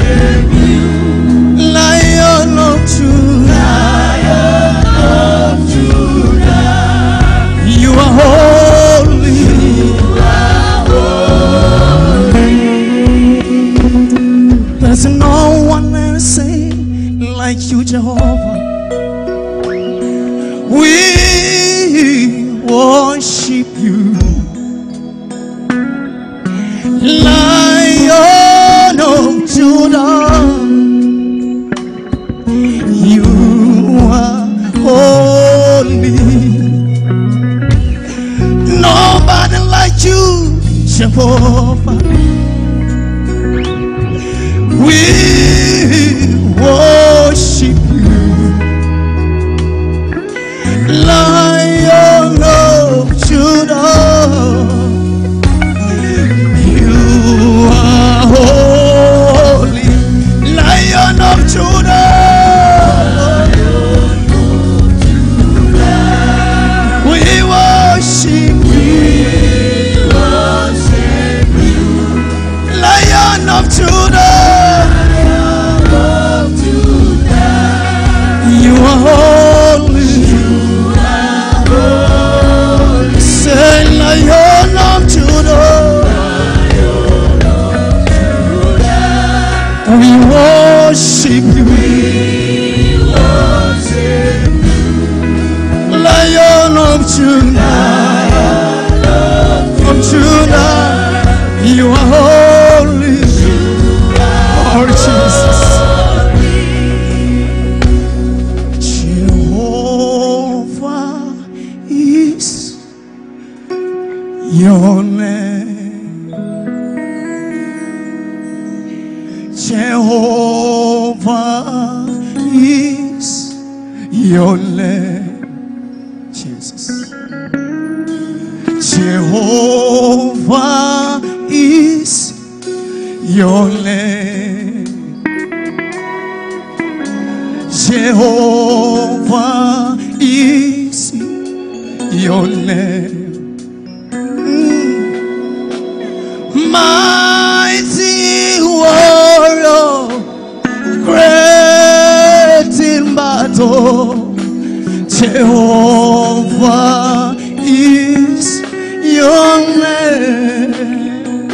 Lion of Judah, you are holy. There's no one else like you, Jehovah. We worship you. Lion of Judah, you are holy. Nobody like you, Jehovah. We worship you, Lion of Judah. You are holy, Lion of Judah. We worship you, Lion of Judah. You are holy. Say, Lion of Judah. We worship you. Lion of Judah. Of Judah. You are holy. Oh, Jesus. Jehovah is your name. Jehovah is your name. Jesus. Jehovah is your name. Jehovah is your name. Mm. Mighty warrior, great in battle. Jehovah is your name.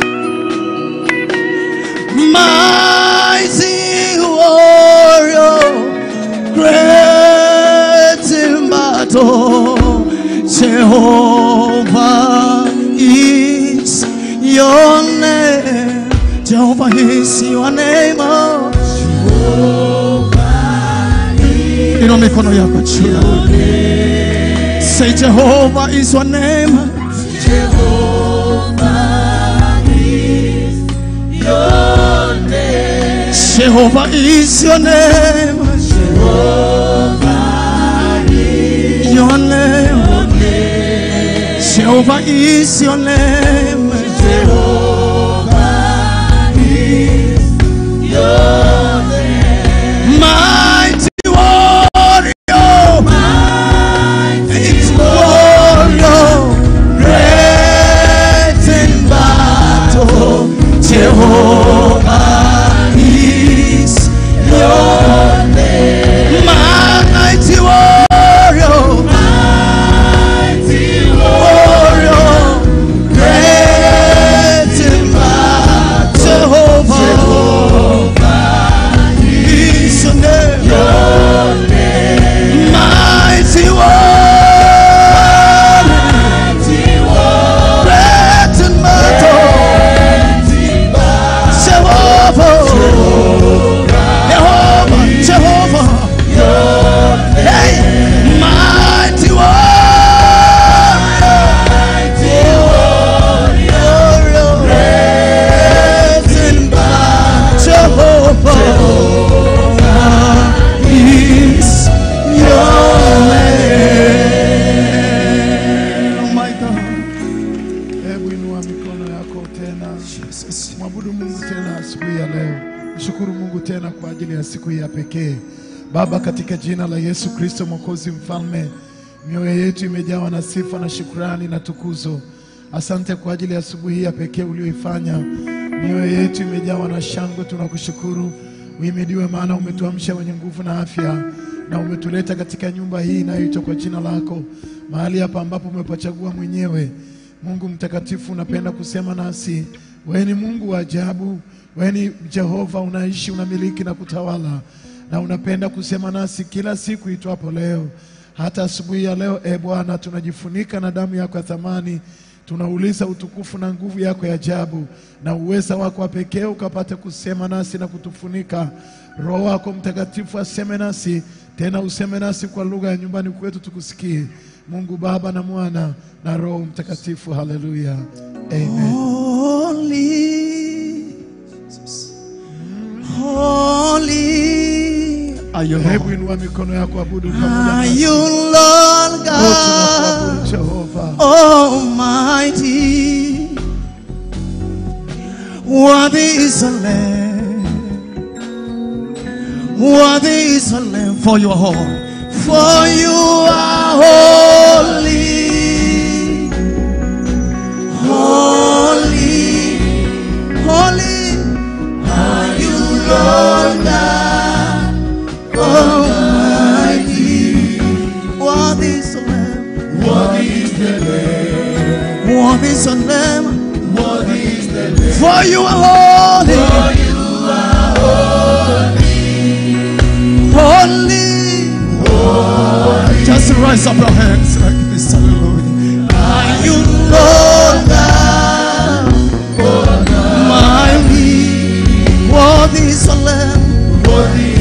Mighty warrior, great in battle. Jehovah is your name. Jehovah is your name. Oh. Inua mikono yako juu. Say Jehovah is your name. Jehovah is your name. Your name. Jehovah is your name. Mighty warrior. It's warrior. Great in battle. Jehovah is your name. Mighty warrior. Warrior. Great in battle. Jehovah is your name. Mighty warrior. Great in battle. Jehovah. Jehovah. Jehovah. Hey, mighty warrior. Great in battle. Jehovah is your name. Oh my God. Hebu inua mikono yako tena, Jesus. mwabudu Mungu tena asubuhi ya leo. Mshukuru Mungu tena kwa ajili ya siku hii ya pekee. Baba, katika jina la Yesu Kristo Mwokozi Mfalme, mioyo yetu imejawa na sifa na shukrani na tukuzo. Asante kwa ajili ya asubuhi hii ya pekee ulioifanya Mioyo yetu imejawa na shangwe, tunakushukuru. Uhimidiwe, maana umetuamsha wenye nguvu na afya, na umetuleta katika nyumba hii inayoitwa kwa jina lako, mahali hapa ambapo umepachagua mwenyewe. Mungu mtakatifu, unapenda kusema nasi. Wewe ni Mungu wa ajabu, wewe ni Jehova, unaishi, unamiliki na kutawala, na unapenda kusema nasi kila siku itwapo leo. Hata asubuhi ya leo, e Bwana, tunajifunika na damu yako ya thamani tunauliza utukufu na nguvu yako ya ajabu na uweza wako wa pekee ukapate kusema nasi na kutufunika. Roho wako Mtakatifu aseme nasi tena, useme nasi kwa lugha ya nyumbani kwetu tukusikie. Mungu Baba na Mwana na Roho Mtakatifu. Haleluya, amen. Holy, holy are you, Hebu Lord. inua mikono yako, abudu pamoja Are nasi. you Lord Oh, God tunakuabudu Jehova. Almighty? Worthy is the Lamb. Worthy is the Lamb for your home. For you are holy. Holy. Holy. Are you Lord God Almighty? Worthy is the Lamb. Worthy is the Lamb. For you are holy. Holy. Just raise up your hands like this. Hallelujah. Are you Lord God? Mighty. Worthy is the Lamb. Worthy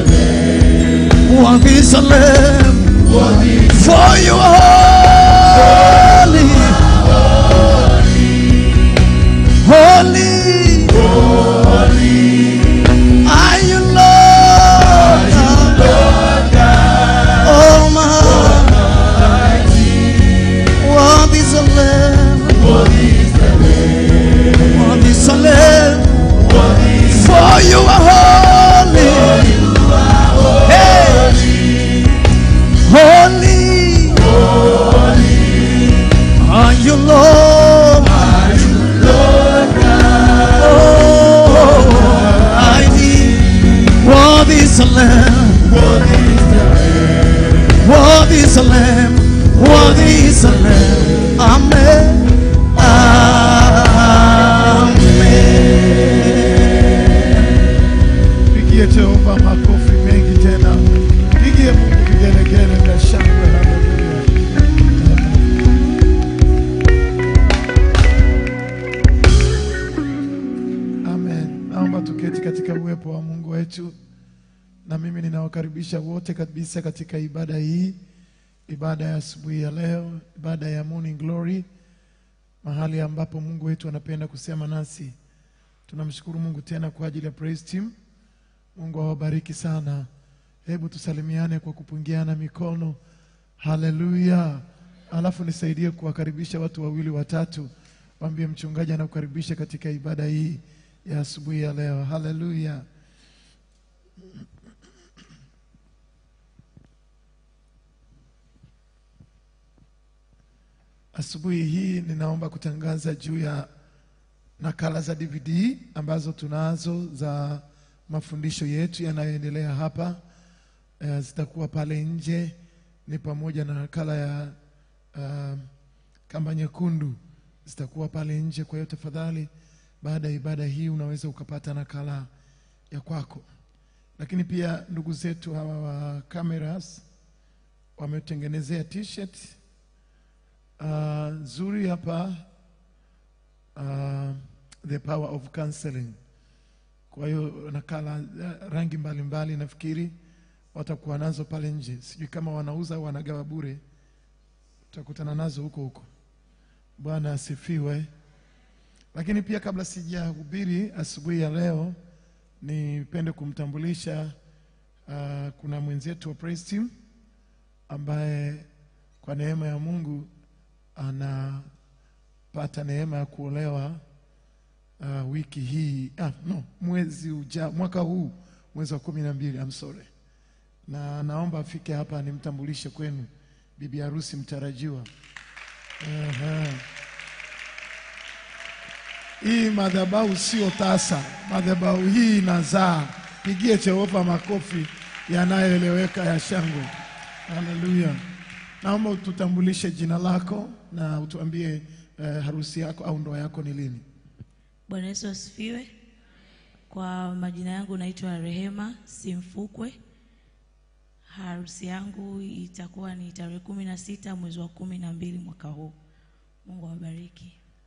is the Lamb. For you are holy. Holy. Are you Lord God? Almighty. Worthy is the Lamb. Worthy is the Lamb. For you are holy. Hey. Holy. Are you Lord? Oh, I need. Worthy is the Lamb. Worthy is the Lamb. Worthy is the Lamb. Amen. Amen. Pigie Jehova makofi mengi tena, pigie Mungu vigelegele vya shangwe. Haleluya. Amen. Naomba tuketi katika uwepo wa Mungu wetu, na mimi ninawakaribisha wote kabisa katika ibada hii, ibada ya asubuhi ya leo, ibada ya morning glory, mahali ambapo Mungu wetu anapenda kusema nasi. Tunamshukuru Mungu tena kwa ajili ya praise team. Mungu awabariki sana. Hebu tusalimiane kwa kupungiana mikono. Haleluya! Alafu nisaidie kuwakaribisha watu wawili watatu, waambie mchungaji anakukaribisha katika ibada hii ya asubuhi ya leo. Haleluya! Asubuhi hii ninaomba kutangaza juu ya nakala za DVD ambazo tunazo za mafundisho yetu yanayoendelea hapa. Eh, zitakuwa pale nje, ni pamoja na nakala ya uh, kamba nyekundu zitakuwa pale nje. Kwa hiyo tafadhali, baada ya ibada hii unaweza ukapata nakala ya kwako. Lakini pia ndugu zetu hawa wa cameras wametengenezea t-shirt uh, nzuri hapa uh, the power of counseling. Kwa hiyo nakala uh, rangi mbalimbali mbali, nafikiri watakuwa nazo pale nje, sijui kama wanauza au wanagawa bure, utakutana nazo huko huko. Bwana asifiwe. Lakini pia kabla sijahubiri asubuhi ya leo, nipende kumtambulisha uh, kuna mwenzetu wa praise team ambaye kwa neema ya Mungu anapata neema ya kuolewa uh, wiki hii ah, no, mwezi uja, mwaka huu mwezi wa kumi na mbili I'm sorry, na naomba afike hapa nimtambulishe kwenu bibi harusi mtarajiwa. Aha. Hii madhabahu sio tasa, madhabahu hii inazaa. Pigie Jehova makofi yanayoeleweka ya shangwe. Haleluya! Naomba ututambulishe jina lako na utuambie eh, harusi yako au ndoa yako ni lini? Bwana Yesu asifiwe. Kwa majina yangu naitwa Rehema Simfukwe. Harusi yangu itakuwa ni tarehe kumi na sita mwezi wa kumi na mbili mwaka huu. Mungu awabariki.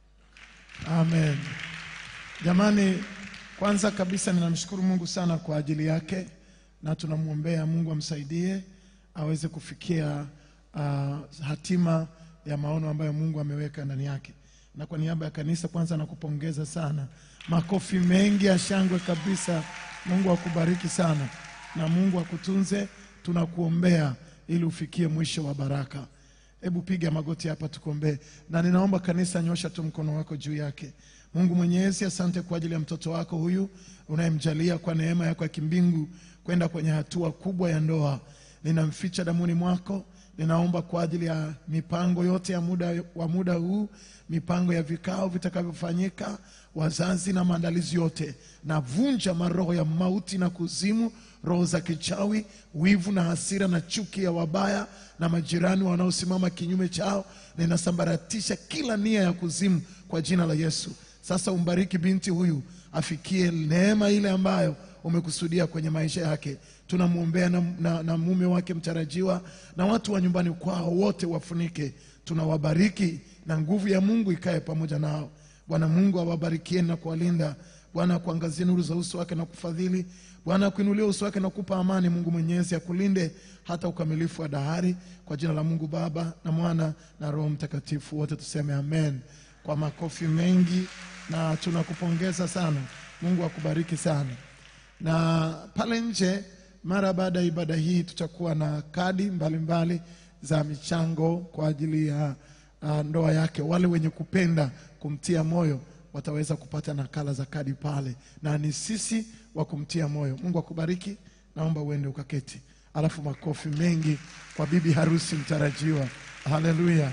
Amen. Jamani, kwanza kabisa ninamshukuru Mungu sana kwa ajili yake na tunamwombea Mungu amsaidie aweze kufikia uh, hatima ya maono ambayo Mungu ameweka ndani yake. Na kwa niaba ya kanisa kwanza nakupongeza sana. Makofi mengi ya shangwe kabisa. Mungu akubariki sana na Mungu akutunze. Tunakuombea ili ufikie mwisho wa baraka. Hebu piga magoti hapa tukuombee, na ninaomba kanisa, nyosha tu mkono wako juu yake. Mungu Mwenyezi, asante kwa ajili ya mtoto wako huyu unayemjalia kwa neema yako ya kimbingu kwenda kwenye hatua kubwa ya ndoa. Ninamficha damuni mwako. Ninaomba kwa ajili ya mipango yote ya muda, wa muda huu, mipango ya vikao vitakavyofanyika, wazazi na maandalizi yote. Navunja maroho ya mauti na kuzimu, roho za kichawi, wivu na hasira na chuki ya wabaya na majirani wanaosimama kinyume chao. Ninasambaratisha kila nia ya kuzimu kwa jina la Yesu. Sasa umbariki binti huyu afikie neema ile ambayo umekusudia kwenye maisha yake. Tunamwombea na, na, na mume wake mtarajiwa na watu wa nyumbani kwao wote wafunike. Tunawabariki na nguvu ya Mungu ikae pamoja nao. Bwana Mungu awabarikieni na kuwalinda. Bwana akuangazie nuru za uso wake na kufadhili. Bwana akuinulie uso wake na kupa amani. Mungu Mwenyezi akulinde hata ukamilifu wa dahari, kwa jina la Mungu Baba na Mwana na Roho Mtakatifu, wote tuseme amen kwa makofi mengi, na tunakupongeza sana. Mungu akubariki sana. Na pale nje, mara baada ya ibada hii, tutakuwa na kadi mbalimbali mbali za michango kwa ajili ya uh, ndoa yake. Wale wenye kupenda kumtia moyo wataweza kupata nakala za kadi pale, na ni sisi wa kumtia moyo. Mungu akubariki. Naomba uende ukaketi, alafu makofi mengi kwa bibi harusi mtarajiwa. Haleluya!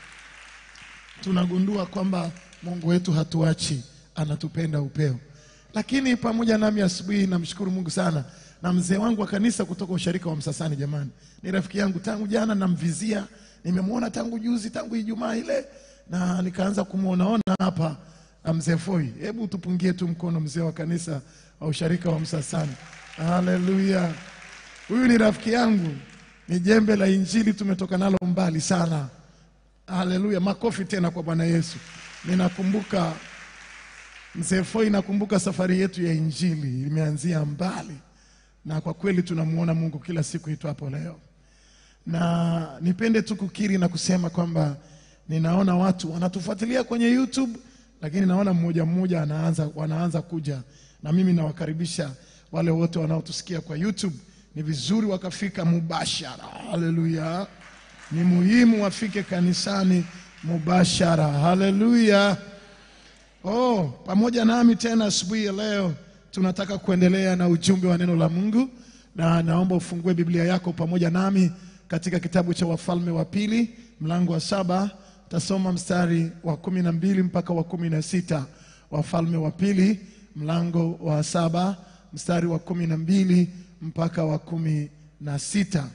tunagundua kwamba Mungu wetu hatuachi, anatupenda upeo. Lakini pamoja nami asubuhi, namshukuru Mungu sana na mzee wangu wa kanisa kutoka usharika wa Msasani. Jamani, ni rafiki yangu tangu jana, namvizia, nimemwona tangu juzi, tangu Ijumaa ile, na nikaanza kumwonaona hapa. Mzee Foi, hebu tupungie tu mkono mzee wa kanisa wa usharika wa Msasani. Haleluya! Huyu ni rafiki yangu, ni jembe la Injili, tumetoka nalo mbali sana. Haleluya, makofi tena kwa Bwana Yesu. Ninakumbuka mzee Foi, nakumbuka safari yetu ya injili imeanzia mbali, na kwa kweli tunamuona Mungu kila siku itwapo leo, na nipende tu kukiri na kusema kwamba ninaona watu wanatufuatilia kwenye YouTube, lakini naona mmoja mmoja anaanza, wanaanza kuja, na mimi nawakaribisha wale wote wanaotusikia kwa YouTube, ni vizuri wakafika mubashara. Haleluya. Ni muhimu wafike kanisani mubashara. Haleluya! Oh, pamoja nami tena asubuhi ya leo tunataka kuendelea na ujumbe wa neno la Mungu, na naomba ufungue Biblia yako pamoja nami katika kitabu cha Wafalme wa Pili mlango wa saba. Tasoma mstari wa kumi na mbili mpaka wa kumi na sita. Wafalme wa Pili mlango wa saba mstari wa kumi na mbili mpaka wa kumi na sita.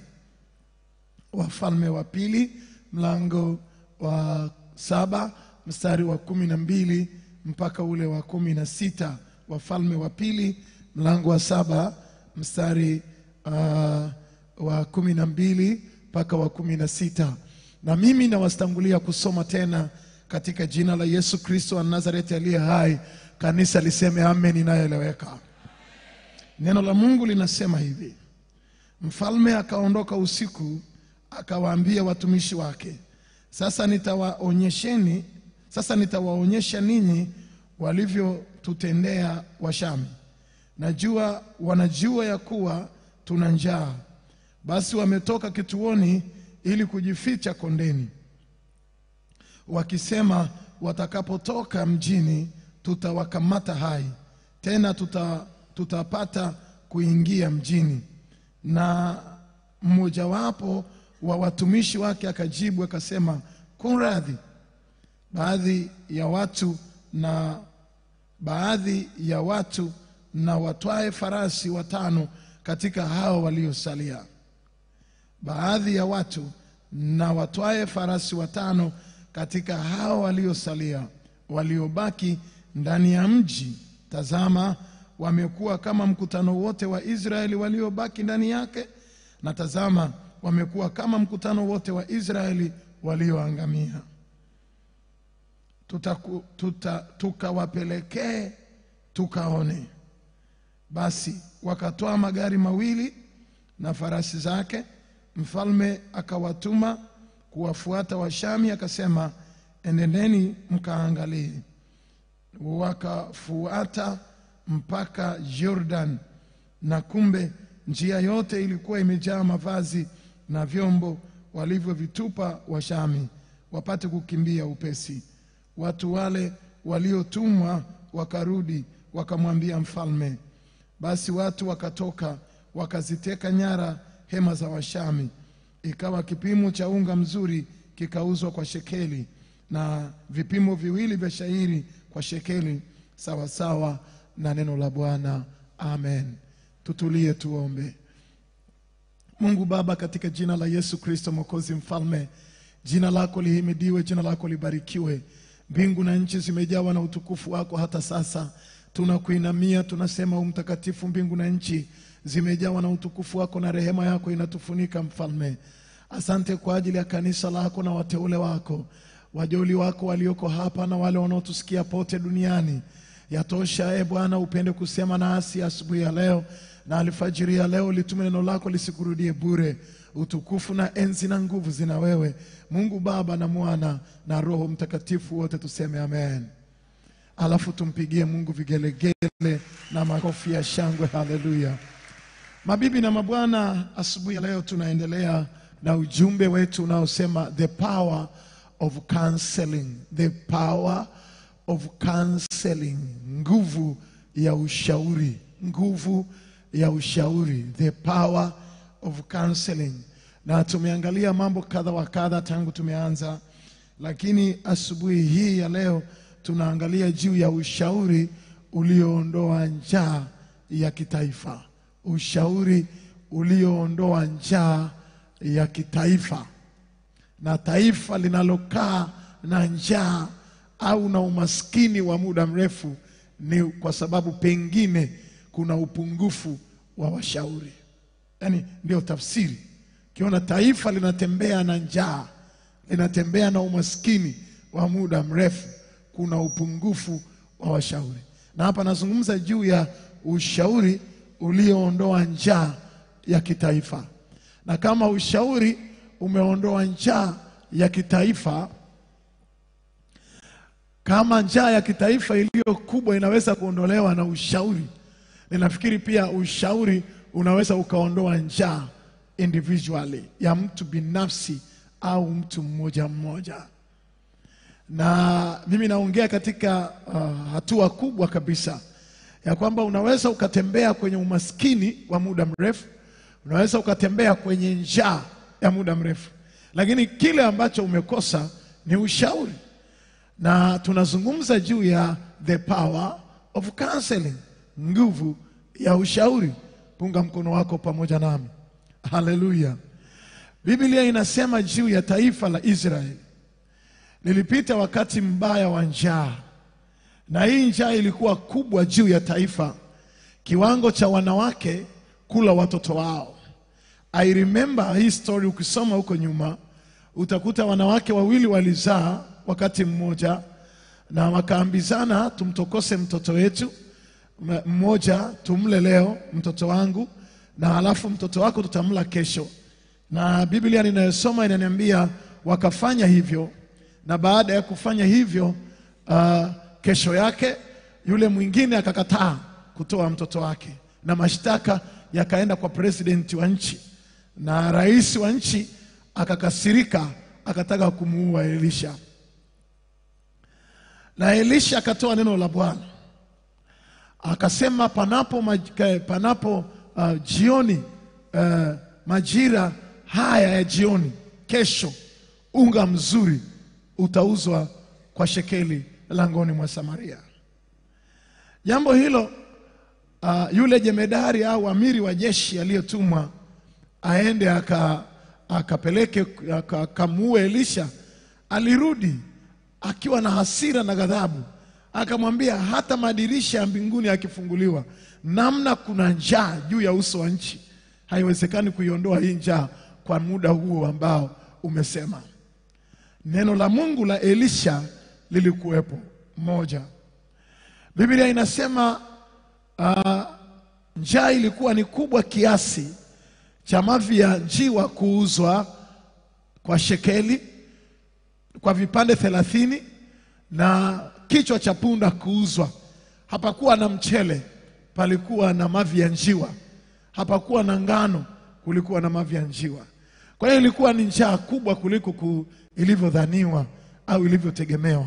Wafalme wa Pili mlango wa saba mstari wa kumi na mbili mpaka ule wa kumi na sita. Wafalme wa Pili mlango wa saba mstari uh, wa kumi na mbili mpaka wa kumi na sita. Na mimi nawastangulia kusoma tena katika jina la Yesu Kristo wa Nazareti aliye hai. Kanisa liseme amen inayoeleweka. Neno la Mungu linasema hivi: Mfalme akaondoka usiku akawaambia watumishi wake, sasa nitawaonyesheni, sasa nitawaonyesha ninyi walivyotutendea Washami. Najua wanajua ya kuwa tuna njaa, basi wametoka kituoni ili kujificha kondeni, wakisema, watakapotoka mjini tutawakamata hai, tena tuta, tutapata kuingia mjini. Na mmojawapo wa watumishi wake akajibu akasema, kunradhi, baadhi ya watu na baadhi ya watu na watwae farasi watano katika hao waliosalia baadhi ya watu na watwae farasi watano katika hao waliosalia waliobaki ndani ya mji tazama wamekuwa kama mkutano wote wa israeli waliobaki ndani yake na tazama wamekuwa kama mkutano wote wa israeli walioangamia Tutaku- tuta- tukawapelekee tukaone basi wakatoa magari mawili na farasi zake mfalme akawatuma kuwafuata washami akasema enendeni mkaangalie wakafuata mpaka jordan na kumbe njia yote ilikuwa imejaa mavazi na vyombo walivyovitupa washami wapate kukimbia upesi watu wale waliotumwa wakarudi wakamwambia mfalme basi watu wakatoka wakaziteka nyara hema za washami ikawa kipimo cha unga mzuri kikauzwa kwa shekeli na vipimo viwili vya shairi kwa shekeli sawasawa na neno la bwana amen tutulie tuombe mungu baba katika jina la yesu kristo mwokozi mfalme jina lako lihimidiwe jina lako libarikiwe mbingu na nchi zimejawa na utukufu wako hata sasa tunakuinamia tunasema u mtakatifu mbingu na nchi zimejawa na utukufu wako na rehema yako inatufunika mfalme asante kwa ajili ya kanisa lako na wateule wako wajoli wako walioko hapa na wale wanaotusikia pote duniani yatosha e bwana upende kusema nasi asubuhi ya leo na alfajiri ya leo litume neno lako lisikurudie bure utukufu na enzi na nguvu zina wewe mungu baba na mwana na roho mtakatifu wote tuseme amen alafu tumpigie mungu vigelegele na makofi ya shangwe haleluya mabibi na mabwana asubuhi ya leo tunaendelea na ujumbe wetu unaosema the power of counseling the power of counseling nguvu ya ushauri nguvu ya ushauri the power of counseling na tumeangalia mambo kadha wa kadha tangu tumeanza lakini asubuhi hii ya leo tunaangalia juu ya ushauri ulioondoa njaa ya kitaifa ushauri ulioondoa njaa ya kitaifa na taifa linalokaa na njaa au na umaskini wa muda mrefu ni kwa sababu pengine kuna upungufu wa washauri yaani ndio tafsiri ukiona taifa linatembea na njaa linatembea na umaskini wa muda mrefu kuna upungufu wa washauri na hapa nazungumza juu ya ushauri ulioondoa njaa ya kitaifa na kama ushauri umeondoa njaa ya kitaifa kama njaa ya kitaifa iliyo kubwa inaweza kuondolewa na ushauri ninafikiri pia ushauri unaweza ukaondoa njaa individually ya mtu binafsi au mtu mmoja mmoja na mimi naongea katika uh, hatua kubwa kabisa ya kwamba unaweza ukatembea kwenye umaskini wa muda mrefu unaweza ukatembea kwenye njaa ya muda mrefu lakini kile ambacho umekosa ni ushauri na tunazungumza juu ya the power of counseling nguvu ya ushauri punga mkono wako pamoja nami haleluya biblia inasema juu ya taifa la israeli lilipita wakati mbaya wa njaa na hii njaa ilikuwa kubwa juu ya taifa kiwango cha wanawake kula watoto wao i remember hii story ukisoma huko nyuma utakuta wanawake wawili walizaa wakati mmoja na wakaambizana tumtokose mtoto wetu M- mmoja tumle leo mtoto wangu na halafu mtoto wako tutamla kesho na biblia ninayosoma inaniambia wakafanya hivyo na baada ya kufanya hivyo uh, kesho yake yule mwingine akakataa kutoa mtoto wake na mashtaka yakaenda kwa presidenti wa nchi na rais wa nchi akakasirika akataka kumuua elisha na elisha akatoa neno la bwana akasema panapo, maj- eh, panapo uh, jioni uh, majira haya ya jioni kesho unga mzuri utauzwa kwa shekeli langoni mwa samaria Jambo hilo uh, yule jemedari au amiri wa jeshi aliyetumwa aende aka akapeleke aka- akamuue Elisha, alirudi akiwa na hasira na ghadhabu, akamwambia hata madirisha ya mbinguni yakifunguliwa, namna kuna njaa juu ya uso wa nchi, haiwezekani kuiondoa hii njaa kwa muda huo ambao umesema. Neno la Mungu la Elisha lilikuwepo moja. Biblia inasema uh, njaa ilikuwa ni kubwa kiasi cha mavi ya njiwa kuuzwa kwa shekeli kwa vipande thelathini na kichwa cha punda kuuzwa. Hapakuwa na mchele, palikuwa na mavi ya njiwa. Hapakuwa na ngano, kulikuwa na mavi ya njiwa. Kwa hiyo ilikuwa ni njaa kubwa kuliko ku, ilivyodhaniwa au ilivyotegemewa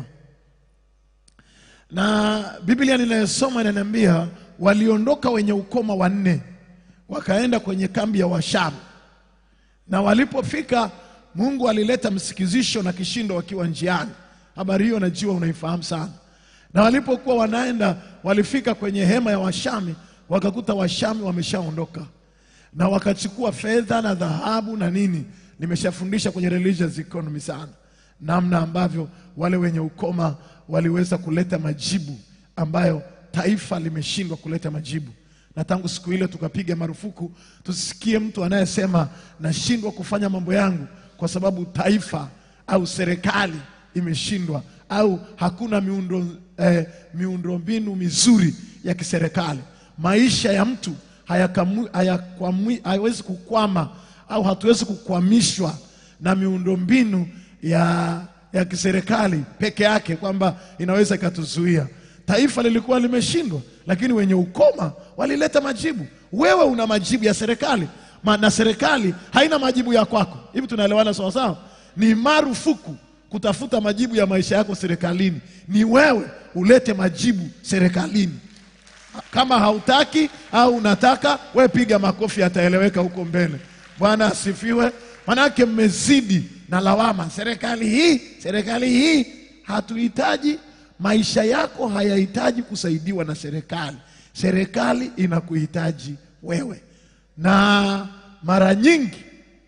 na Biblia ninayosoma inaniambia waliondoka wenye ukoma wanne wakaenda kwenye kambi ya Washamu, na walipofika Mungu alileta msikizisho na kishindo wakiwa njiani. Habari hiyo najua unaifahamu sana. Na walipokuwa wanaenda, walifika kwenye hema ya Washami, wakakuta Washami wameshaondoka na wakachukua fedha na dhahabu na nini. Nimeshafundisha kwenye religious economy sana, namna ambavyo wale wenye ukoma waliweza kuleta majibu ambayo taifa limeshindwa kuleta majibu. Na tangu siku ile tukapiga marufuku tusisikie mtu anayesema nashindwa kufanya mambo yangu kwa sababu taifa au serikali imeshindwa au hakuna miundo eh, miundombinu mizuri ya kiserikali. Maisha ya mtu hayakamu- hayakwamwi- hayawezi kukwama au hatuwezi kukwamishwa na miundombinu ya, ya kiserikali peke yake kwamba inaweza ikatuzuia. Taifa lilikuwa limeshindwa, lakini wenye ukoma walileta majibu. Wewe una majibu ya serikali ma, na serikali haina majibu ya kwako. Hivi tunaelewana sawa sawa? Ni marufuku kutafuta majibu ya maisha yako serikalini. Ni wewe ulete majibu serikalini. Kama hautaki au unataka, we piga makofi, yataeleweka huko mbele. Bwana asifiwe. Manake mmezidi na lawama, serikali hii, serikali hii. Hatuhitaji, maisha yako hayahitaji kusaidiwa na serikali. Serikali inakuhitaji wewe, na mara nyingi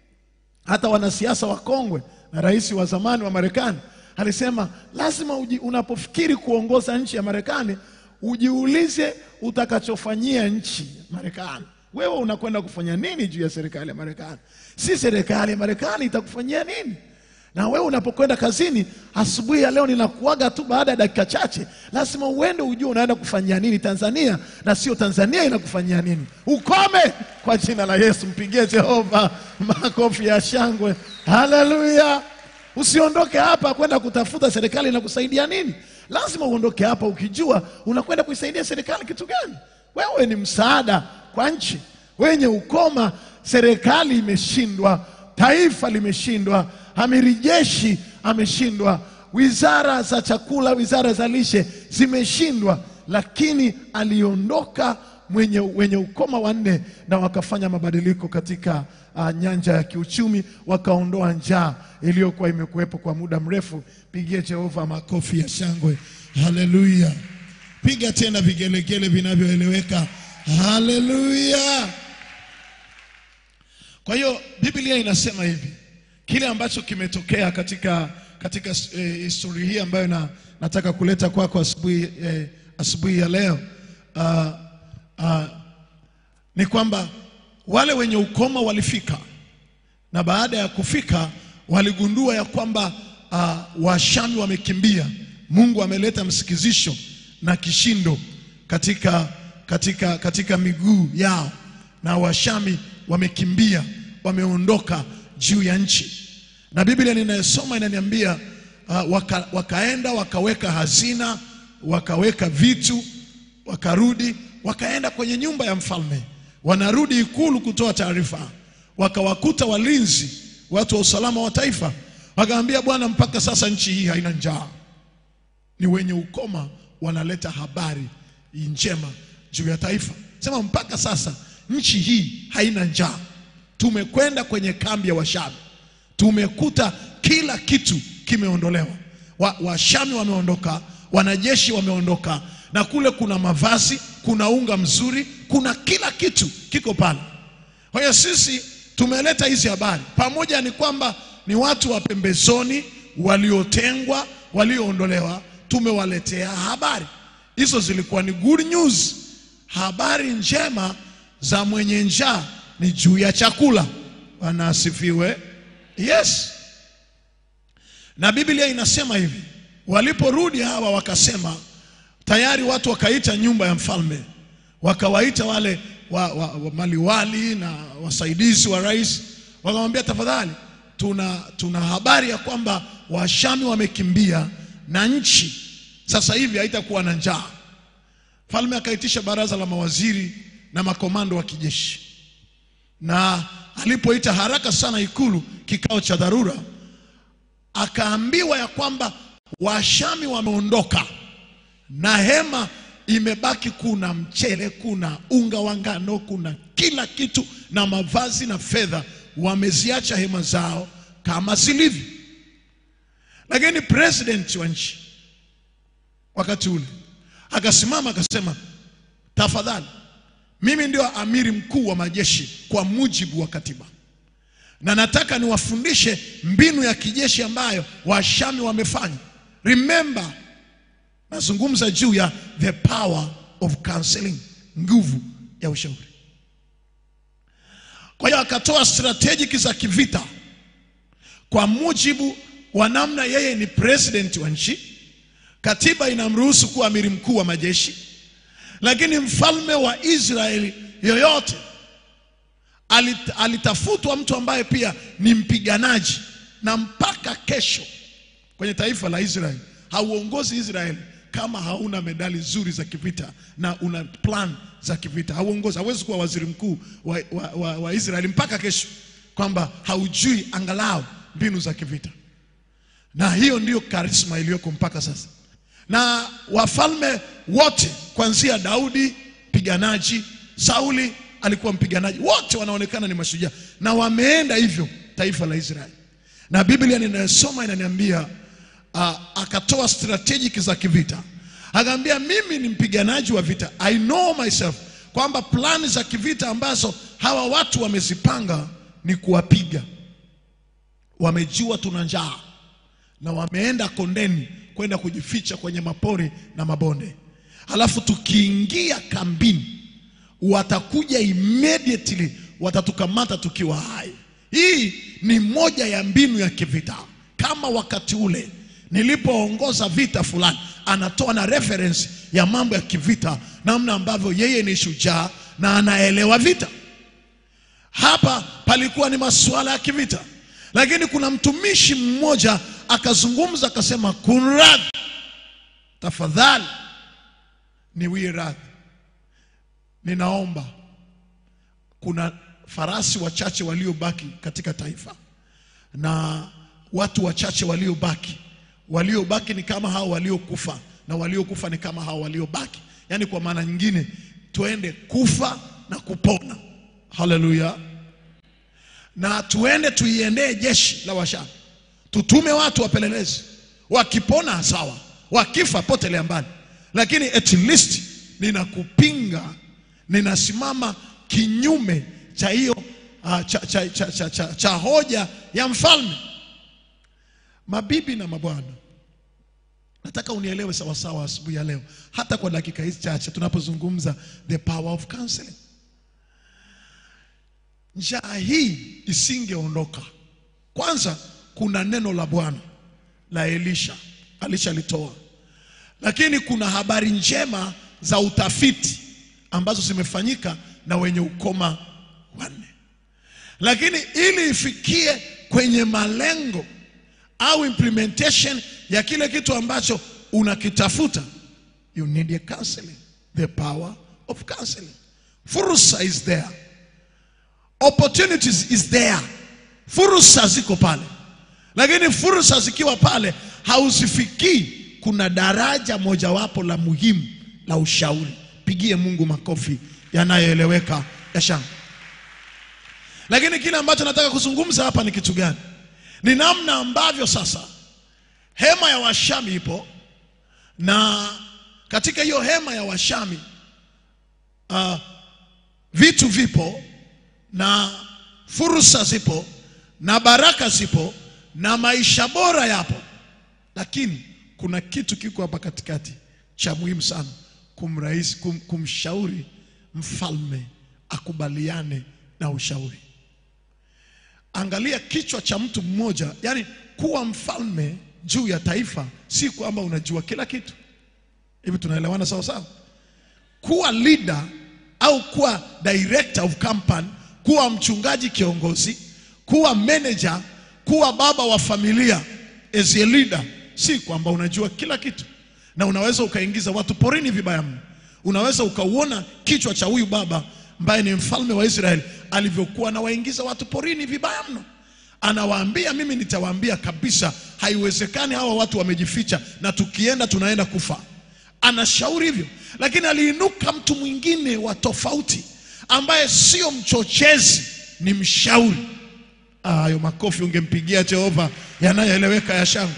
hata wanasiasa wakongwe na rais wa zamani wa Marekani alisema lazima uji, unapofikiri kuongoza nchi ya Marekani ujiulize utakachofanyia nchi Marekani. Wewe unakwenda kufanya nini juu ya serikali ya Marekani? Si serikali ya Marekani itakufanyia nini? Na wewe unapokwenda kazini asubuhi ya leo, ninakuaga tu baada ya dakika chache, lazima uende ujue unaenda kufanyia nini Tanzania, na sio Tanzania inakufanyia nini. Ukome kwa jina la Yesu. Mpigie Jehova makofi ya shangwe, haleluya! Usiondoke hapa kwenda kutafuta serikali inakusaidia nini. Lazima uondoke hapa ukijua unakwenda kuisaidia serikali kitu gani. Wewe ni msaada kwa nchi. Wenye ukoma, serikali imeshindwa, taifa limeshindwa, amiri jeshi ameshindwa, wizara za chakula, wizara za lishe zimeshindwa, lakini aliondoka mwenye, wenye ukoma wanne na wakafanya mabadiliko katika uh, nyanja ya kiuchumi, wakaondoa njaa iliyokuwa imekuwepo kwa muda mrefu. Pigie Jehova makofi ya shangwe, haleluya! Piga tena vigelegele vinavyoeleweka, haleluya! Kwa hiyo Biblia inasema hivi, kile ambacho kimetokea katika katika eh, historia hii ambayo na, nataka kuleta kwako asubuhi eh, asubuhi ya leo uh, uh, ni kwamba wale wenye ukoma walifika na baada ya kufika waligundua ya kwamba uh, Washami wamekimbia. Mungu ameleta msikizisho na kishindo katika, katika, katika miguu yao na Washami wamekimbia, wameondoka juu ya nchi, na Biblia ninayosoma inaniambia uh, waka, wakaenda wakaweka hazina, wakaweka vitu, wakarudi, wakaenda kwenye nyumba ya mfalme, wanarudi ikulu kutoa taarifa, wakawakuta walinzi, watu wa usalama wa taifa, wakaambia, bwana, mpaka sasa nchi hii haina njaa. Ni wenye ukoma wanaleta habari njema juu ya taifa, sema mpaka sasa nchi hii haina njaa. Tumekwenda kwenye kambi ya Washami, tumekuta kila kitu kimeondolewa. Wa- Washami wameondoka, wanajeshi wameondoka, na kule kuna mavazi, kuna unga mzuri, kuna kila kitu kiko pale. Kwa hiyo sisi tumeleta hizi habari pamoja, ni kwamba ni watu wa pembezoni waliotengwa, walioondolewa, tumewaletea habari hizo. Zilikuwa ni good news, habari njema za mwenye njaa ni juu ya chakula. Bwana asifiwe. Yes, na Biblia inasema hivi, waliporudi hawa wakasema, tayari watu wakaita nyumba ya mfalme, wakawaita wale wa, wa, wa maliwali na wasaidizi wa rais, wakamwambia tafadhali, tuna, tuna habari ya kwamba Washami wamekimbia na nchi sasa hivi haitakuwa na njaa. Mfalme akaitisha baraza la mawaziri na makomando wa kijeshi, na alipoita haraka sana ikulu kikao cha dharura, akaambiwa ya kwamba Washami wameondoka na hema imebaki, kuna mchele, kuna unga wa ngano, kuna kila kitu na mavazi na fedha. Wameziacha hema zao kama zilivyo. Lakini president wa nchi wakati ule akasimama akasema, tafadhali, mimi ndio amiri mkuu wa majeshi kwa mujibu wa katiba, na nataka niwafundishe mbinu ya kijeshi ambayo Washami wamefanya. Remember, nazungumza juu ya the power of counseling, nguvu ya ushauri. Kwa hiyo akatoa strategic za kivita kwa mujibu wa namna yeye ni president wa nchi. Katiba inamruhusu kuwa amiri mkuu wa majeshi, lakini mfalme wa Israeli yoyote alit, alitafutwa mtu ambaye pia ni mpiganaji, na mpaka kesho kwenye taifa la Israeli hauongozi Israeli kama hauna medali nzuri za kivita na una plan za kivita. Hauongozi, hawezi kuwa waziri mkuu wa, wa, wa, wa Israeli mpaka kesho, kwamba haujui angalau mbinu za kivita, na hiyo ndiyo karisma iliyoko mpaka sasa. Na wafalme wote kuanzia Daudi mpiganaji, Sauli alikuwa mpiganaji, wote wanaonekana ni mashujaa na wameenda hivyo taifa la Israeli, na Biblia ninayosoma inaniambia uh, akatoa strategic za kivita, akaambia mimi ni mpiganaji wa vita, I know myself, kwamba plani za kivita ambazo hawa watu wamezipanga ni kuwapiga. Wamejua tuna njaa na wameenda kondeni kwenda kujificha kwenye mapori na mabonde, halafu tukiingia kambini watakuja immediately, watatukamata tukiwa hai. Hii ni moja ya mbinu ya kivita, kama wakati ule nilipoongoza vita fulani, anatoa na reference ya mambo ya kivita, namna ambavyo yeye ni shujaa na anaelewa vita. Hapa palikuwa ni masuala ya kivita, lakini kuna mtumishi mmoja akazungumza akasema, kunradhi, tafadhali niwie radhi, ninaomba kuna farasi wachache waliobaki katika taifa na watu wachache waliobaki waliobaki ni kama hao waliokufa na waliokufa ni kama hao waliobaki. Yaani kwa maana nyingine, tuende kufa na kupona. Haleluya! Na tuende tuiendee jeshi la Washami, tutume watu wapelelezi, wakipona sawa, wakifa potelea mbali, lakini at least ninakupinga, ninasimama kinyume cha hiyo uh, cha, cha, cha, cha, cha, cha hoja ya mfalme. Mabibi na mabwana, nataka unielewe sawasawa asubuhi ya leo, hata kwa dakika hizi chache tunapozungumza the power of counseling. Njaa hii isingeondoka. Kwanza kuna neno la Bwana la Elisha alishalitoa, lakini kuna habari njema za utafiti ambazo zimefanyika na wenye ukoma wanne, lakini ili ifikie kwenye malengo au implementation ya kile kitu ambacho unakitafuta, you need a counseling, the power of counseling. Fursa is there, opportunities is there, fursa ziko pale, lakini fursa zikiwa pale hauzifikii. Kuna daraja mojawapo la muhimu la ushauri. Pigie Mungu makofi yanayoeleweka ya shangwe. Lakini kile ambacho nataka kuzungumza hapa ni kitu gani? Ni namna ambavyo sasa hema ya Washami ipo na katika hiyo hema ya Washami uh, vitu vipo na fursa zipo na baraka zipo na maisha bora yapo, lakini kuna kitu kiko hapa katikati cha muhimu sana, kumrais, kum, kumshauri mfalme akubaliane na ushauri. Angalia kichwa cha mtu mmoja, yani kuwa mfalme juu ya taifa si kwamba unajua kila kitu. Hivi tunaelewana sawa sawa? Kuwa leader au kuwa director of company, kuwa mchungaji kiongozi, kuwa manager, kuwa baba wa familia as a leader, si kwamba unajua kila kitu, na unaweza ukaingiza watu porini vibaya mno. Unaweza ukauona kichwa cha huyu baba ambaye ni mfalme wa Israeli alivyokuwa anawaingiza watu porini vibaya mno. Anawaambia, mimi nitawaambia kabisa, haiwezekani hawa watu wamejificha, na tukienda tunaenda kufa. Anashauri hivyo, lakini aliinuka mtu mwingine wa tofauti ambaye sio mchochezi, ni mshauri. Ah, Hayo makofi ungempigia Jehova yanayoeleweka ya shangwe.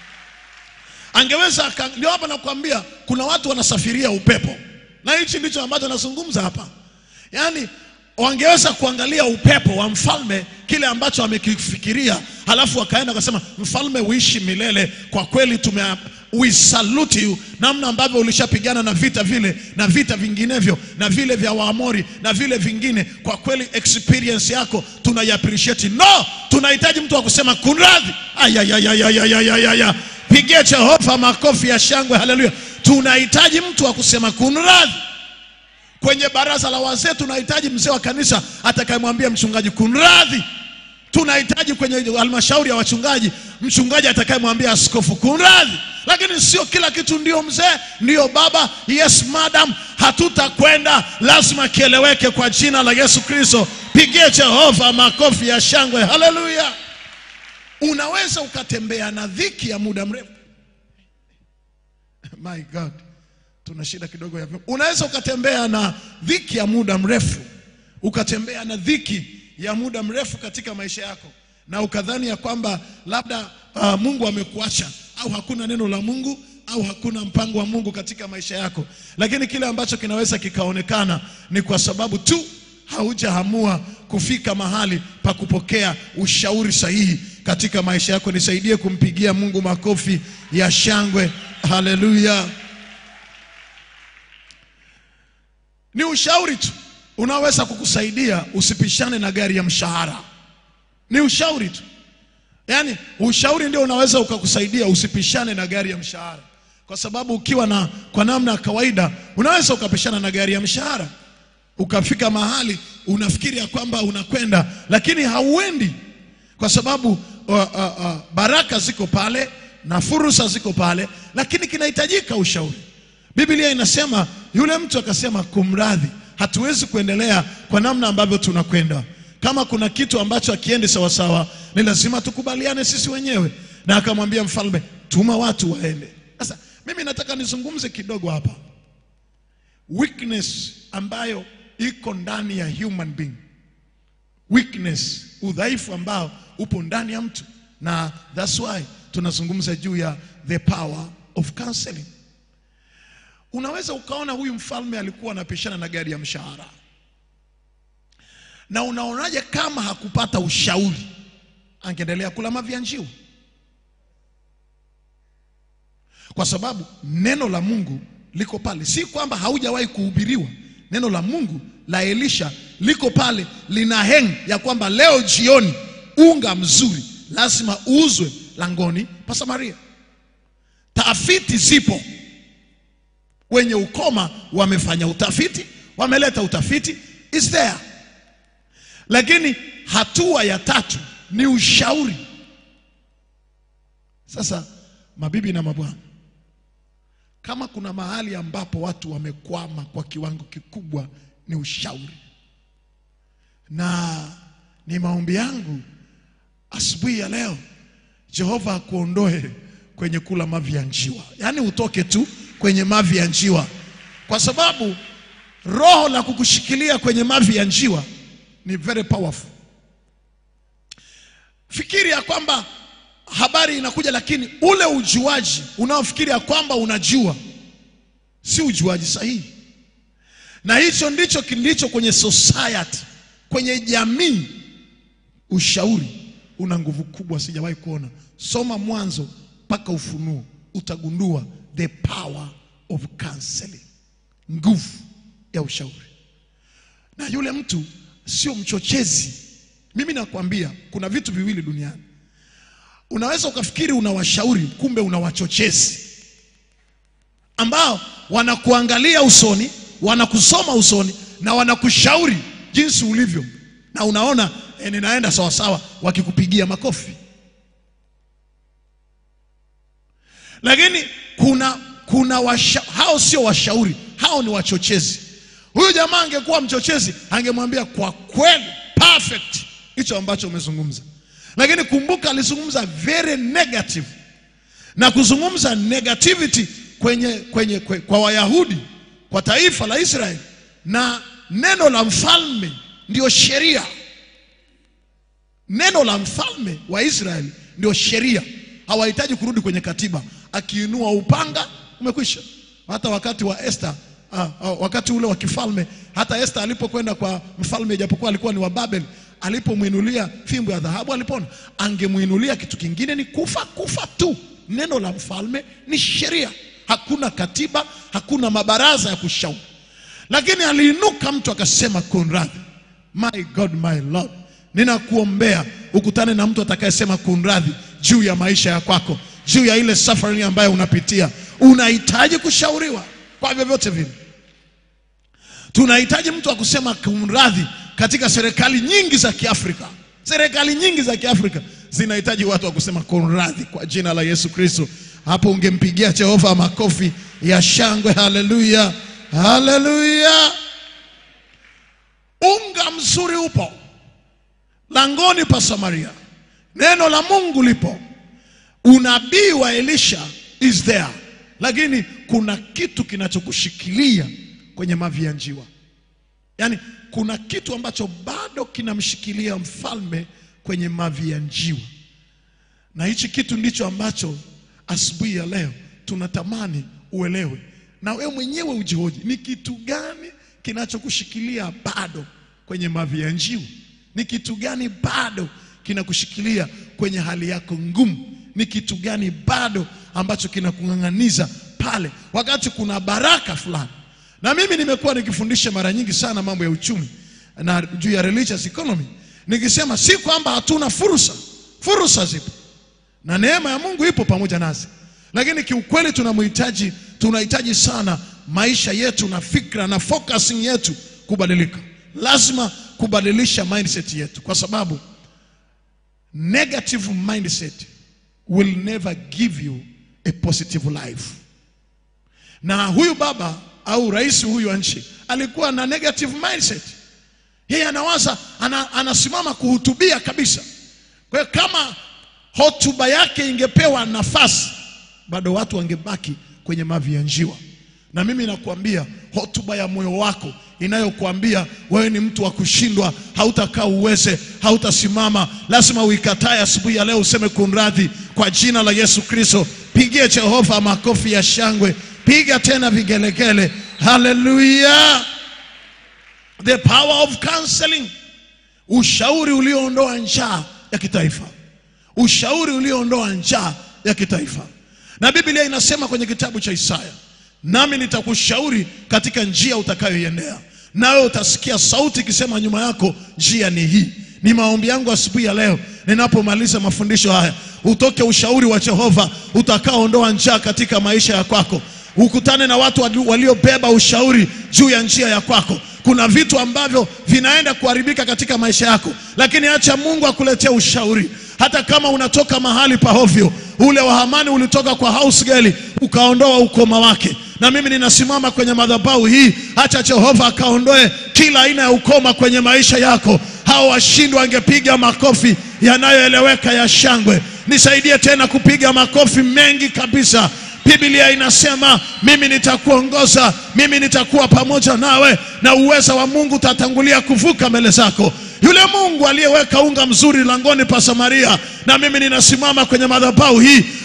Angeweza aka- ndio hapa nakwambia, kuna watu wanasafiria upepo, na hichi ndicho ambacho nazungumza hapa. Yaani wangeweza kuangalia upepo wa mfalme, kile ambacho amekifikiria, halafu wakaenda wakasema, mfalme uishi milele. Kwa kweli tume we salute you, namna ambavyo ulishapigana na vita vile na vita vinginevyo na vile vya Waamori na vile vingine. Kwa kweli experience yako tunai appreciate. No, tunahitaji mtu wa kusema kunradhi. Ayayayayayayaya, pigie Jehova makofi ya shangwe, haleluya. Tunahitaji mtu wa kusema kunradhi. Kwenye baraza la wazee tunahitaji mzee wa kanisa atakayemwambia mchungaji kunradhi. Tunahitaji kwenye halmashauri ya wachungaji mchungaji atakayemwambia askofu kunradhi. Lakini sio kila kitu ndio mzee, ndio baba, yes madam, hatutakwenda. Lazima kieleweke kwa jina la Yesu Kristo. Pigie Jehova makofi ya shangwe, haleluya. Unaweza ukatembea na dhiki ya muda mrefu. My God tuna shida kidogo ya vyombo. Unaweza ukatembea na dhiki ya muda mrefu, ukatembea na dhiki ya muda mrefu katika maisha yako, na ukadhani ya kwamba labda uh, Mungu amekuacha au hakuna neno la Mungu au hakuna mpango wa Mungu katika maisha yako, lakini kile ambacho kinaweza kikaonekana ni kwa sababu tu haujaamua kufika mahali pa kupokea ushauri sahihi katika maisha yako. Nisaidie kumpigia Mungu makofi ya shangwe, haleluya. Ni ushauri tu unaoweza kukusaidia usipishane na gari ya mshahara. Ni ushauri tu, yaani ushauri ndio unaweza ukakusaidia usipishane na gari ya mshahara, kwa sababu ukiwa na kwa namna ya kawaida unaweza ukapishana na gari ya mshahara ukafika mahali unafikiri ya kwamba unakwenda, lakini hauendi, kwa sababu uh, uh, uh, baraka ziko pale na fursa ziko pale, lakini kinahitajika ushauri. Biblia inasema yule mtu akasema, kumradhi, hatuwezi kuendelea kwa namna ambavyo tunakwenda. Kama kuna kitu ambacho akiendi sawasawa, ni lazima tukubaliane sisi wenyewe. Na akamwambia mfalme, tuma watu waende. Sasa mimi nataka nizungumze kidogo hapa, weakness ambayo iko ndani ya human being, weakness, udhaifu ambao upo ndani ya mtu, na that's why tunazungumza juu ya the power of counseling. Unaweza ukaona huyu mfalme alikuwa anapishana na gari ya mshahara, na unaonaje kama hakupata ushauri, angeendelea kula mavi ya njiwa? Kwa sababu neno la Mungu liko pale, si kwamba haujawahi kuhubiriwa. Neno la Mungu la Elisha liko pale, lina heng ya kwamba leo jioni unga mzuri lazima uuzwe langoni pa Samaria. Tafiti zipo wenye ukoma wamefanya utafiti, wameleta utafiti, is there. Lakini hatua ya tatu ni ushauri. Sasa mabibi na mabwana, kama kuna mahali ambapo watu wamekwama kwa kiwango kikubwa ni ushauri, na ni maombi yangu asubuhi ya leo Jehova akuondoe kwenye kula mavi ya njiwa, yaani utoke tu kwenye mavi ya njiwa, kwa sababu roho la kukushikilia kwenye mavi ya njiwa ni very powerful. Fikiri ya kwamba habari inakuja, lakini ule ujuaji unaofikiri ya kwamba unajua si ujuaji sahihi, na hicho ndicho kilicho kwenye society, kwenye jamii. Ushauri una nguvu kubwa, sijawahi kuona. Soma Mwanzo mpaka Ufunuo, utagundua the power of counseling, nguvu ya ushauri. Na yule mtu sio mchochezi. Mimi nakwambia kuna vitu viwili duniani, unaweza ukafikiri unawashauri, kumbe una wachochezi ambao wanakuangalia usoni, wanakusoma usoni na wanakushauri jinsi ulivyo, na unaona eh, ninaenda sawasawa, wakikupigia makofi. Lakini kuna kuna washa, hao sio washauri, hao ni wachochezi. Huyu jamaa angekuwa mchochezi, angemwambia kwa kweli, perfect hicho ambacho umezungumza, lakini kumbuka, alizungumza very negative na kuzungumza negativity kwenye, kwenye, kwe, kwa Wayahudi kwa taifa la Israeli, na neno la mfalme ndio sheria. Neno la mfalme wa Israeli ndio sheria, hawahitaji kurudi kwenye katiba. Akiinua upanga umekwisha. Hata wakati wa Esther ah, ah, wakati ule wa kifalme, hata Esther alipokwenda kwa mfalme, ijapokuwa alikuwa ni wa Babeli, alipomwinulia fimbo ya dhahabu alipona. Angemwinulia kitu kingine ni kufa, kufa tu. Neno la mfalme ni sheria, hakuna katiba, hakuna mabaraza ya kushauri. Lakini aliinuka mtu akasema, kunradhi, my God, my Lord, ninakuombea ukutane na mtu atakayesema kunradhi juu ya maisha ya kwako, juu ya ile suffering ambayo unapitia. Unahitaji kushauriwa kwa vyovyote vile. Tunahitaji mtu wa kusema kunradhi katika serikali nyingi za Kiafrika. Serikali nyingi za Kiafrika zinahitaji watu wa kusema kunradhi kwa jina la Yesu Kristo. Hapo ungempigia Jehova makofi ya shangwe. Haleluya, haleluya! Unga mzuri upo langoni pa Samaria, neno la Mungu lipo, unabii wa Elisha is there, lakini kuna kitu kinachokushikilia kwenye mavi ya njiwa. Yaani kuna kitu ambacho bado kinamshikilia mfalme kwenye mavi ya njiwa, na hichi kitu ndicho ambacho asubuhi ya leo tunatamani uelewe, na wewe mwenyewe ujihoji, ni kitu gani kinachokushikilia bado kwenye mavi ya njiwa? Ni kitu gani bado kinakushikilia kwenye hali yako ngumu? Ni kitu gani bado ambacho kinakung'ang'aniza pale wakati kuna baraka fulani? Na mimi nimekuwa nikifundisha mara nyingi sana mambo ya uchumi na juu ya religious economy, nikisema si kwamba hatuna fursa, fursa zipo na neema ya Mungu ipo pamoja nasi, lakini kiukweli tunamhitaji, tunahitaji sana maisha yetu na fikra na focusing yetu kubadilika. Lazima kubadilisha mindset yetu, kwa sababu negative mindset will never give you a positive life. Na huyu baba au rais huyu wa nchi alikuwa na negative mindset. Yeye anawaza ana, anasimama kuhutubia kabisa. Kwa hiyo kama hotuba yake ingepewa nafasi, bado watu wangebaki kwenye mavi ya njiwa. Na mimi nakuambia hotuba ya moyo wako inayokuambia wewe ni mtu wa kushindwa, hautakaa uweze, hautasimama, lazima uikatae asubuhi ya leo, useme kunradhi kwa jina la Yesu Kristo. Pigie Jehova makofi ya shangwe, piga tena vigelegele. Haleluya! The power of counseling, ushauri ulioondoa njaa ya kitaifa, ushauri ulioondoa njaa ya kitaifa. Na Biblia inasema kwenye kitabu cha Isaya, nami nitakushauri katika njia utakayoiendea, nawe utasikia sauti ikisema nyuma yako, njia ni hii. Ni maombi yangu asubuhi ya leo, ninapomaliza mafundisho haya, utoke ushauri wa Jehova utakaoondoa njaa katika maisha ya kwako, ukutane na watu wali- waliobeba ushauri juu ya njia ya kwako. Kuna vitu ambavyo vinaenda kuharibika katika maisha yako, lakini acha Mungu akuletee ushauri. Hata kama unatoka mahali pa hovyo, ule wa Hamani ulitoka kwa house girl ukaondoa ukoma wake, na mimi ninasimama kwenye madhabahu hii, acha Jehova akaondoe kila aina ya ukoma kwenye maisha yako. Hao washindi wangepiga makofi yanayoeleweka ya shangwe. Nisaidie tena kupiga makofi mengi kabisa. Biblia inasema mimi nitakuongoza, mimi nitakuwa pamoja nawe, na uweza wa Mungu utatangulia kuvuka mbele zako. Yule Mungu aliyeweka unga mzuri langoni pa Samaria, na mimi ninasimama kwenye madhabahu hii,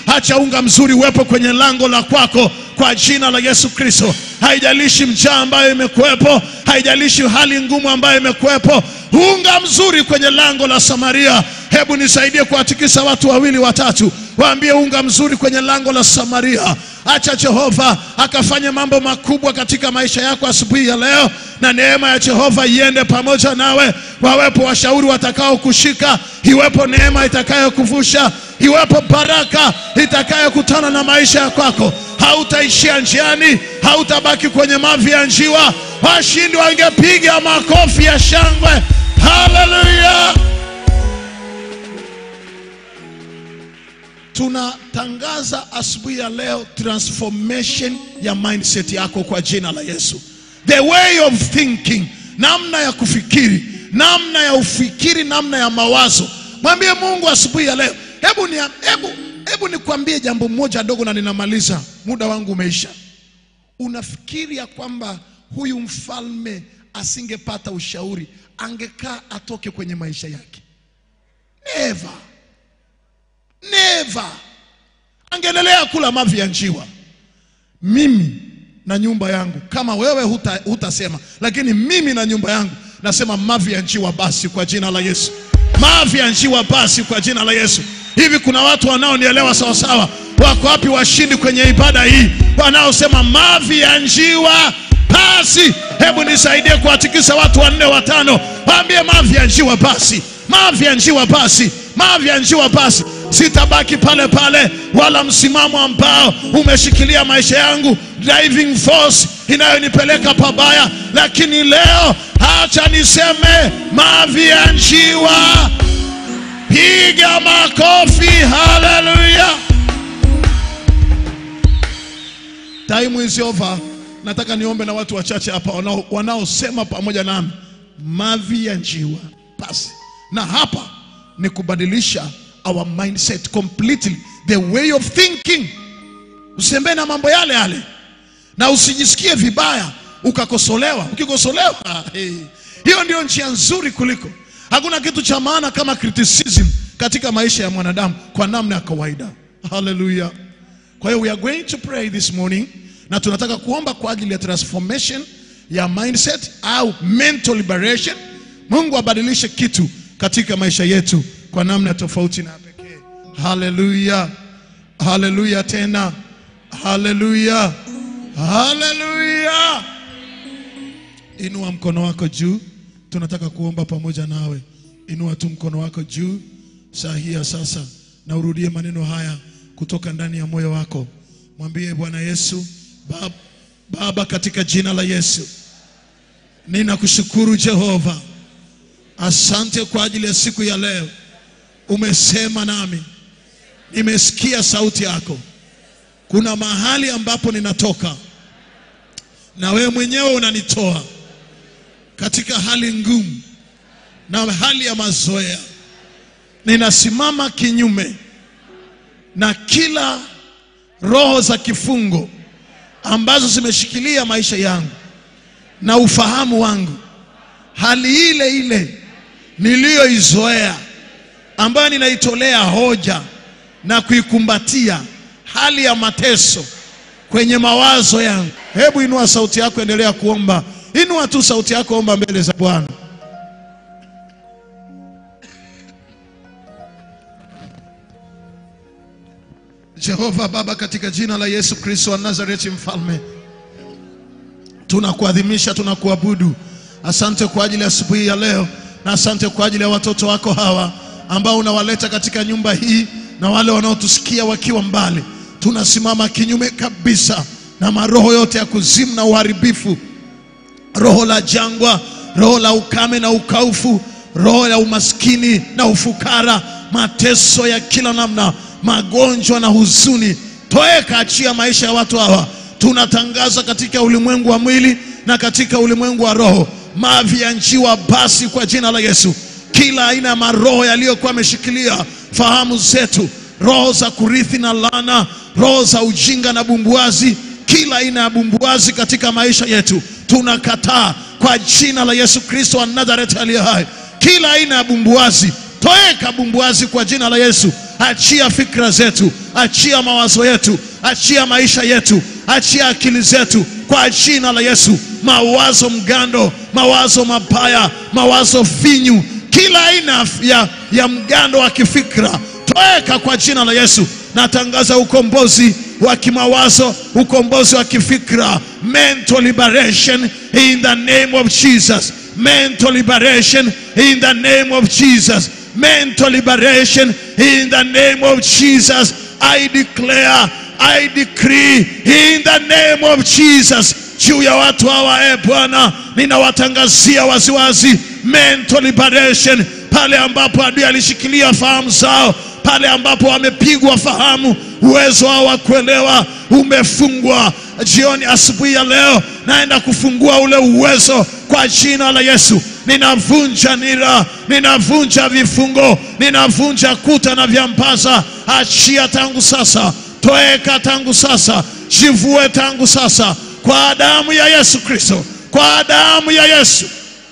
Acha unga mzuri uwepo kwenye lango la kwako kwa jina la Yesu Kristo. Haijalishi njaa ambayo imekuwepo, haijalishi hali ngumu ambayo imekuwepo, unga mzuri kwenye lango la Samaria. Hebu nisaidie kuwatikisa watu wawili watatu, waambie unga mzuri kwenye lango la Samaria. Acha Jehova akafanya mambo makubwa katika maisha yako asubuhi ya leo, na neema ya Jehova iende pamoja nawe. Wawepo washauri watakao kushika, iwepo neema itakayokuvusha, iwepo baraka itakayokutana na maisha ya kwako. Hautaishia njiani, hautabaki kwenye mavi ya njiwa. Washindi wangepiga makofi ya shangwe. Haleluya! Tunatangaza asubuhi ya leo transformation ya mindset yako kwa jina la Yesu. The way of thinking, namna ya kufikiri, namna ya ufikiri, namna ya mawazo. Mwambie Mungu asubuhi ya leo, hebu ni, hebu, hebu nikwambie jambo moja dogo na ninamaliza, muda wangu umeisha. Unafikiri ya kwamba huyu mfalme asingepata ushauri, angekaa atoke kwenye maisha yake? Never. Never. Angeendelea kula mavi ya njiwa. Mimi na nyumba yangu, kama wewe huta, hutasema, lakini mimi na nyumba yangu nasema mavi ya njiwa basi, kwa jina la Yesu. Mavi ya njiwa basi, kwa jina la Yesu. Hivi kuna watu wanaonielewa sawasawa? Wako wapi washindi kwenye ibada hii wanaosema mavi ya njiwa basi? Hebu nisaidie kuwatikisa watu wanne watano, waambie mavi ya njiwa basi, mavi ya njiwa basi, mavi ya njiwa basi. Sitabaki pale pale, wala msimamo ambao umeshikilia maisha yangu, driving force inayonipeleka pabaya, lakini leo acha niseme mavi ya njiwa. Piga makofi, haleluya! Time is over. Nataka niombe na watu wachache hapa wanao- wanaosema pamoja nami mavi ya njiwa basi, na hapa ni kubadilisha our mindset completely, the way of thinking. Usembee na mambo yale yale na usijisikie vibaya ukakosolewa. Ukikosolewa hey, hiyo ndio njia nzuri kuliko. Hakuna kitu cha maana kama criticism katika maisha ya mwanadamu kwa namna ya kawaida. Haleluya! Kwa hiyo we are going to pray this morning, na tunataka kuomba kwa ajili ya transformation ya mindset au mental liberation. Mungu abadilishe kitu katika maisha yetu kwa namna tofauti na pekee. Haleluya, haleluya tena, haleluya, haleluya. Inua mkono wako juu, tunataka kuomba pamoja nawe. Inua tu mkono wako juu saa hii ya sasa, na urudie maneno haya kutoka ndani ya moyo wako. Mwambie Bwana Yesu, Baba, Baba, katika jina la Yesu ninakushukuru Jehova, asante kwa ajili ya siku ya leo. Umesema nami, nimesikia sauti yako. Kuna mahali ambapo ninatoka na wewe mwenyewe unanitoa katika hali ngumu na hali ya mazoea. Ninasimama kinyume na kila roho za kifungo ambazo zimeshikilia maisha yangu na ufahamu wangu, hali ile ile niliyoizoea ambayo ninaitolea hoja na kuikumbatia, hali ya mateso kwenye mawazo yangu. Hebu inua sauti yako, endelea kuomba. Inua tu sauti yako, omba mbele za Bwana. Jehova Baba, katika jina la Yesu Kristo wa Nazareti, mfalme tunakuadhimisha, tunakuabudu. Asante kwa ajili ya asubuhi ya leo, na asante kwa ajili ya watoto wako hawa ambao unawaleta katika nyumba hii na wale wanaotusikia wakiwa mbali. Tunasimama kinyume kabisa na maroho yote ya kuzimu na uharibifu, roho la jangwa, roho la ukame na ukaufu, roho ya umaskini na ufukara, mateso ya kila namna, magonjwa na huzuni. Toeka, achia maisha ya watu hawa. Tunatangaza katika ulimwengu wa mwili na katika ulimwengu wa roho, mavi ya njiwa basi, kwa jina la Yesu, kila aina ya maroho yaliyokuwa yameshikilia fahamu zetu, roho za kurithi na laana, roho za ujinga na bumbuazi, kila aina ya bumbuazi katika maisha yetu tunakataa kwa jina la Yesu Kristo wa Nazareti aliye hai. Kila aina ya bumbuazi, toeka bumbuazi kwa jina la Yesu. achia fikra zetu, achia mawazo yetu, achia maisha yetu, achia akili zetu kwa jina la Yesu. Mawazo mgando, mawazo mabaya, mawazo finyu, kila aina ya, ya mgando wa kifikra toweka kwa jina la Yesu. Natangaza ukombozi wa kimawazo, ukombozi wa kifikra, mental liberation in the name of Jesus, mental liberation in the name of Jesus, mental liberation in the name of Jesus. I declare, I decree in the name of Jesus juu ya watu hawa, e Bwana, ninawatangazia waziwazi mental liberation pale ambapo adui alishikilia fahamu zao, pale ambapo wamepigwa fahamu, uwezo wao wa kuelewa umefungwa. Jioni, asubuhi ya leo, naenda kufungua ule uwezo kwa jina la Yesu. Ninavunja nira, ninavunja vifungo, ninavunja kuta na vyambaza. Achia tangu sasa, toeka tangu sasa, jivue tangu sasa, kwa damu ya Yesu Kristo, kwa damu ya Yesu.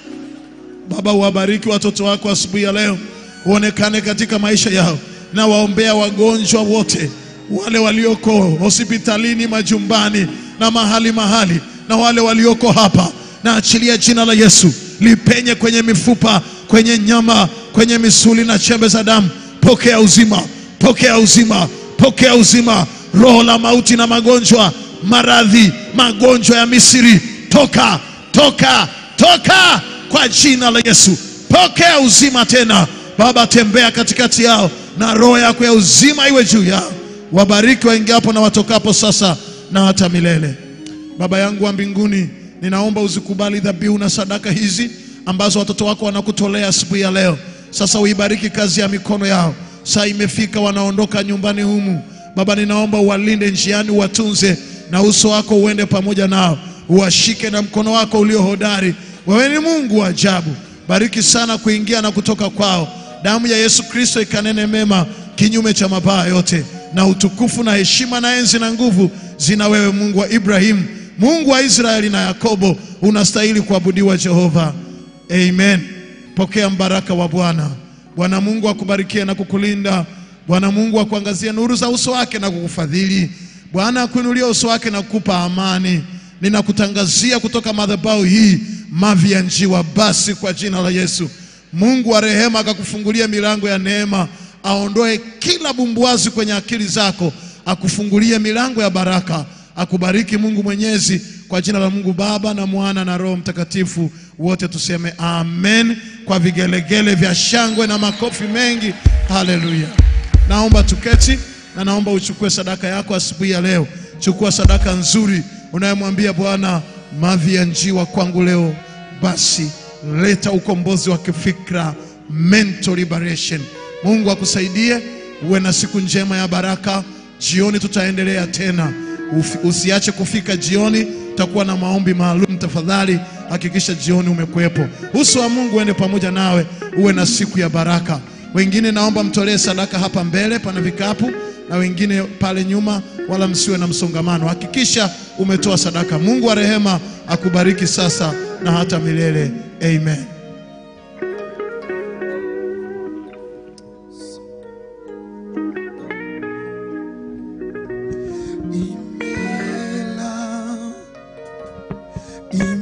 Baba, uwabariki watoto wako asubuhi ya leo, uonekane katika maisha yao, na waombea wagonjwa wote, wale walioko hospitalini, majumbani na mahali mahali, na wale walioko hapa, na achilia jina la Yesu lipenye kwenye mifupa, kwenye nyama, kwenye misuli na chembe za damu. Pokea uzima, pokea uzima, pokea uzima. Roho la mauti na magonjwa, maradhi, magonjwa ya Misri, toka, toka, toka kwa jina la Yesu. Pokea uzima tena Baba, tembea katikati yao na roho yako ya uzima iwe juu yao. Wabariki waingiapo na watokapo sasa na hata milele. Baba yangu wa mbinguni, ninaomba uzikubali dhabihu na sadaka hizi ambazo watoto wako wanakutolea asubuhi ya leo. Sasa uibariki kazi ya mikono yao. Saa imefika, wanaondoka nyumbani humu. Baba, ninaomba uwalinde njiani, uwatunze na uso wako uende pamoja nao, uwashike na mkono wako ulio hodari. Wewe ni Mungu wa ajabu. Bariki sana kuingia na kutoka kwao. Damu ya Yesu Kristo ikanene mema kinyume cha mabaya yote, na utukufu na heshima na enzi na nguvu zina wewe, Mungu wa Ibrahimu, Mungu wa Israeli na Yakobo. Unastahili kuabudiwa Jehova. Amen. Pokea mbaraka wa Bwana. Bwana Mungu akubarikie na kukulinda. Bwana Mungu akuangazie nuru za uso wake na kukufadhili. Bwana akuinulie uso wake na kukupa amani. Ninakutangazia kutoka madhabahu hii mavi ya njiwa basi, kwa jina la Yesu. Mungu wa rehema akakufungulia milango ya neema, aondoe kila bumbuazi kwenye akili zako, akufungulie milango ya baraka, akubariki Mungu Mwenyezi, kwa jina la Mungu Baba na Mwana na Roho Mtakatifu. Wote tuseme amen kwa vigelegele vya shangwe na makofi mengi. Haleluya! Naomba tuketi na naomba uchukue sadaka yako asubuhi ya leo. Chukua sadaka nzuri unayemwambia Bwana, mavi ya njiwa kwangu leo, basi leta ukombozi wa kifikra, mental liberation. Mungu akusaidie, uwe na siku njema ya baraka. Jioni tutaendelea tena, Ufi- usiache kufika jioni, tutakuwa na maombi maalum. Tafadhali hakikisha jioni umekuwepo. Uso wa Mungu uende pamoja nawe, uwe na siku ya baraka. Wengine naomba mtolee sadaka hapa mbele, pana vikapu na wengine pale nyuma, wala msiwe na msongamano. Hakikisha umetoa sadaka. Mungu wa rehema akubariki sasa na hata milele. Amen. Imela, imela.